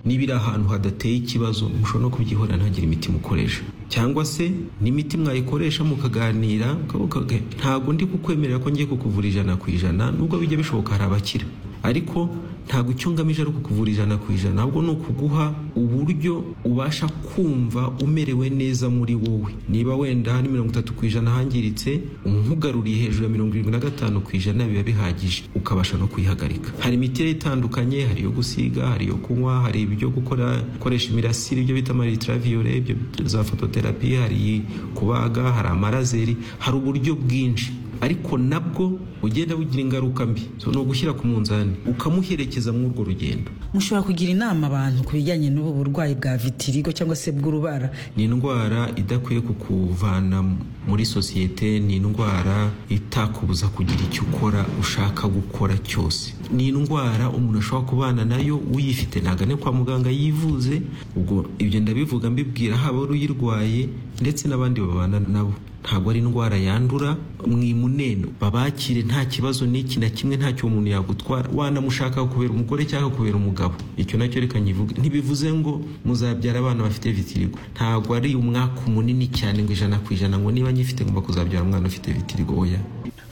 niba iri ahantu hadateye ikibazo mushobora no kubyihorera ntagire imiti mukoresha cyangwa se n'imiti mwayikoresha mukaganira mukavuga ntabwo ndi kukwemerera ko ngiye kukuvura ijana ku ijana nubwo bijya bishoboka hari abakira ariko ntabwo icyo ngamije ari ukukuvura ijana ku ijana ahubwo ni ukuguha uburyo ubasha kumva umerewe neza muri wowe niba wenda hari mirongo itatu ku ijana hangiritse umugaruriye hejuru ya mirongo irindwi na gatanu ku ijana biba bihagije ukabasha no kuyihagarika hari imiti rero itandukanye hari iyo gusiga hari iyo kunywa hari ibyo gukora gukoresha imirasire ibyo bita amaritraviyore ibyo za fototerapi hari kubaga hari amarazeri hari uburyo bwinshi ariko nabwo ugenda bugira ingaruka mbi so ni ugushyira ku munzani ukamuherekeza muri urwo rugendo mushobora kugira inama abantu ku bijyanye n'ubu burwayi bwa vitirigo cyangwa se bw'urubara ni indwara idakwiye kukuvana muri sosiyete ni indwara itakubuza kugira icyo ukora ushaka gukora cyose ni indwara umuntu ashobora kubana nayo uyifite ntagane kwa muganga yivuze ubwo ibyo ndabivuga mbibwira haba uyirwaye ndetse n'abandi babana nabo ntabwo ari indwara yandura mwimuneno babakire nta kibazo n'iki na kimwe ntacyo umuntu yagutwara wanamushaka kubera umugore cyangwa kubera umugabo icyo nacyo reka nyivuge ntibivuze ngo muzabyara abana bafite vitirigo ntabwo ari umwaka munini cyane ngo ijana ku ijana ngo niba nyifite ngomba kuzabyara umwana ufite vitirigo oya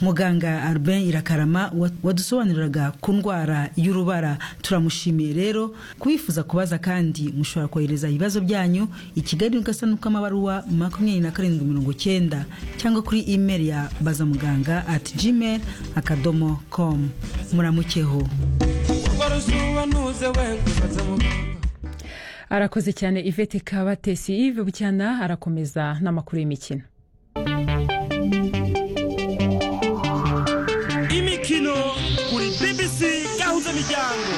muganga Albin irakarama wadusobanuriraga ku ndwara y'urubara turamushimiye rero kubifuza kubaza kandi mushobora kohereza ibibazo byanyu i kigali ugasanuka amabaruwa makumyabiri na karindwi mirongo cyenda cyangwa kuri email ya bazamuganga at gmail akadomo com muramukeho arakoze cyane ivete kabatesi ive bucyana arakomeza n'amakuru y'imikino imikino kuri BBC gahuza miryango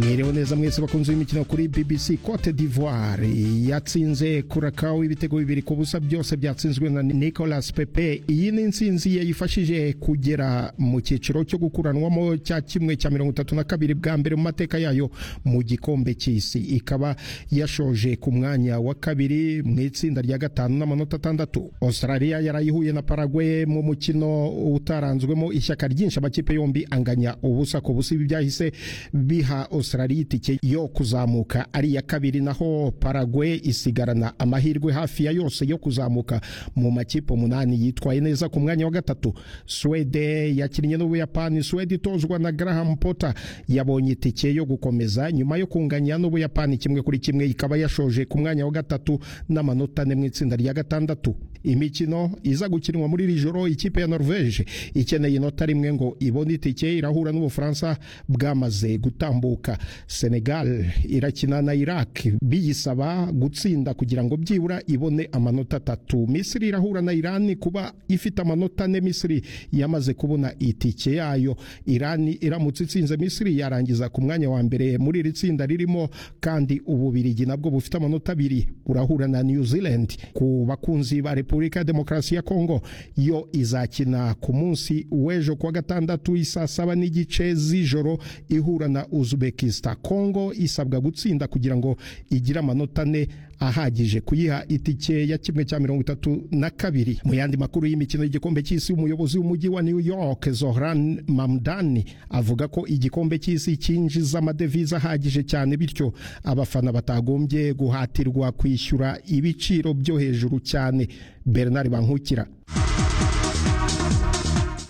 mwiriwe neza mwese bakunze imikino kuri BBC Cote d'Ivoire yatsinze Curacao ibitego bibiri ku busa byose byatsinzwe na Nicolas Pepe iyi ni intsinzi yayifashije kugera mu cyiciro cyo gukuranwamo cya kimwe cya mirongo itatu na kabiri bwa mbere mu mateka yayo mu gikombe cy'isi ikaba yashoje ku mwanya wa kabiri mu itsinda rya gatanu n'amanota atandatu Australia yarayihuye na Paraguay mu mukino utaranzwemo ishyaka ryinshi amakipe yombi anganya ubusa ku busa ibi byahise biha Australia itike yo kuzamuka ari iya kabiri naho Paraguay isigarana amahirwe hafi ya yose yo kuzamuka mu makipe umunani yitwaye neza ku mwanya wa gatatu Swede yakinnye n'Ubuyapani Swede itozwa na Graham Potter yabonye itike yo gukomeza nyuma yo kunganya n'Ubuyapani kimwe kuri kimwe ikaba yashoje ku mwanya wa gatatu n'amanota ane mu itsinda rya gatandatu imikino iza gukinwa muri iri joro ikipe ya Norvege ikeneye inota rimwe ngo ibone itike irahura n'Ubufaransa bwamaze gutambuka Senegal irakina na Iraq biyisaba gutsinda kugira ngo byibura ibone amanota atatu Misiri irahura na Iran kuba ifite amanota ane Misiri yamaze kubona itike yayo Iran iramutse itsinze Misiri yarangiza ku mwanya wa mbere muri iri tsinda ririmo kandi ububirigi nabwo bufite amanota abiri urahura na New Zealand ku bakunzi ba Repubulika ya Demokarasi ya Kongo yo izakina ku munsi w'ejo kuwa gatandatu isaa saba n'igice z'ijoro ihura na Uzbek Uzbekistan Kongo isabwa gutsinda kugira ngo igire amanota ane ahagije kuyiha itike ya kimwe cya mirongo itatu na kabiri mu yandi makuru y'imikino y'igikombe cy'isi umuyobozi w'umujyi wa New York Zohran Mamdani avuga ko igikombe cy'isi cyinjiza amadevize ahagije cyane bityo abafana batagombye guhatirwa kwishyura ibiciro byo hejuru cyane Bernard Bankukira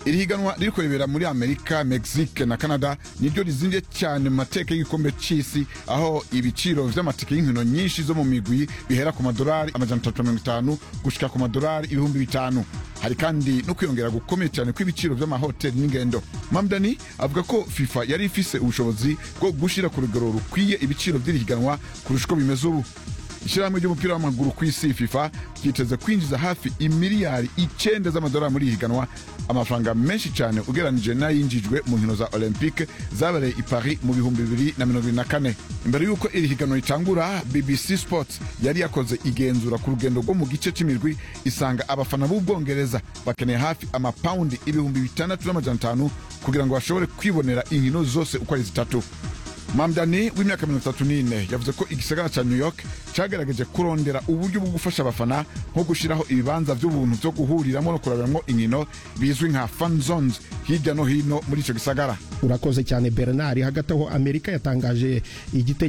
iri higanwa riri kurebera muri amerika mexique na canada niryo rizingiye cyane mu mateka y'igikombe cy'isi aho ibiciro vy'amatike y'inkino nyinshi zo mu migwi bihera ku madolari amajana atatu mirongo itanu gushika ku madolari ibihumbi bitanu hari kandi no kwiyongera gukomeye cyane kw'ibiciro vy'amahoteli n'ingendo mamdani avuga ko fifa yari ifise ubushobozi bwo gushira ku rugero rukwiye ibiciro vy'iri higanwa kurusha uko bimeze ubu ishyirahamwe ry'umupira w'amaguru ku isi fifa ryiteze kwinjiza hafi imiliyari icyenda z'amadolari muri higanwa amafaranga menshi cyane ugeranije n'ayinjijwe mu nkino za olympique zabereye i paris mu bihumbi bibiri na mirongo irindwi na kane imbere y'uko iri higanwa ritangura bbc sports yari yakoze igenzura ku rugendo rwo mu gice cy'imirwi isanga abafana b'ubwongereza bakeneye hafi amapawundi ibihumbi bitandatu n'amajana atanu kugira ngo bashobore kwibonera inkino zose uko ari zitatu mamdani w'imyaka mirongo itatu n'ine yavuze ko igisagara cya new york cyagaragaje kurondera uburyo bwo gufasha abafana nko gushyiraho ibibanza by'ubuntu byo guhuriramo no kurabiramo inkino bizwi nka fan zones hirya no hino muri icyo gisagara urakoze cyane bernard hagati aho amerika yatangaje igitekerezo